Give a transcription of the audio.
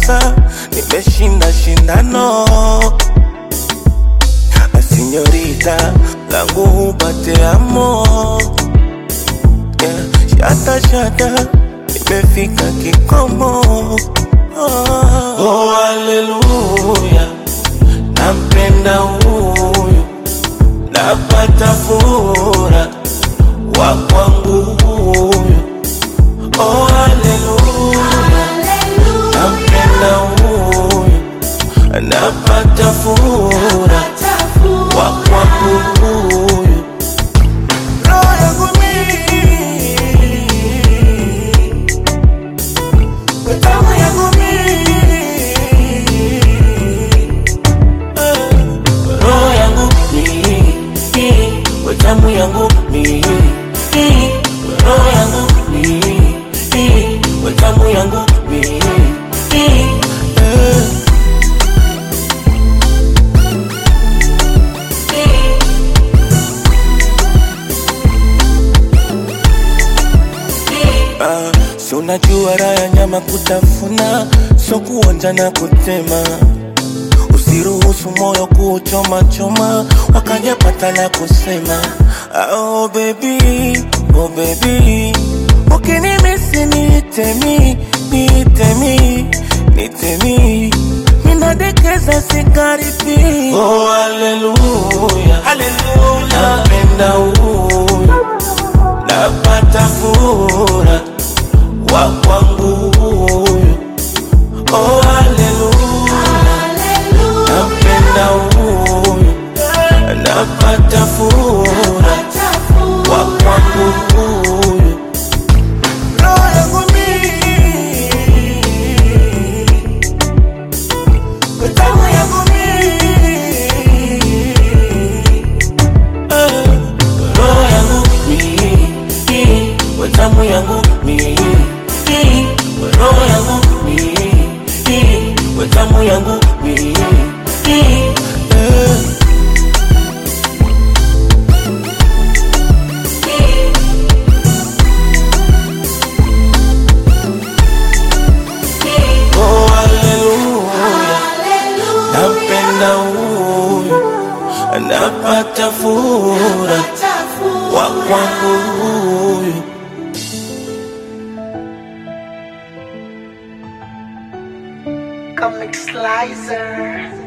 sasa nimeshinda shindano Sinyorita langu hupate amo yeah. Shata shata nimefika kikomo oh, oh, haleluya nampenda huyu napata fura wa kwangu huyu oh, haleluya nampenda huyu napata fura wa kwangu huyu roho yangu mimi tamu yangu mimi roho yangu mimi tamu yangu mimi roho yangu mimi tamu yangu mimi Ah, si unajua raha ya nyama kutafuna, so kuonja na kutema. Usiruhusu moyo kuchoma choma, wakajapata la kusema. Ah, Oh baby, oh baby, ukinimisi niitemi, niitemi, niitemi, minadekeza sigaripi. Oh haleluya, haleluya, napenda huyu napata fura wa kwangu huyu oh haleluya nampenda huyu napata fura wa kwangu huyu roho yangu mimi tamu yangu mimi roho yangu mimi, tamu yangu mimi, roho yangu mimi, tamu yangu mimi. Oh, haleluya, nampenda huyu, napata fura wa kwangu huyu. Comic Slicer.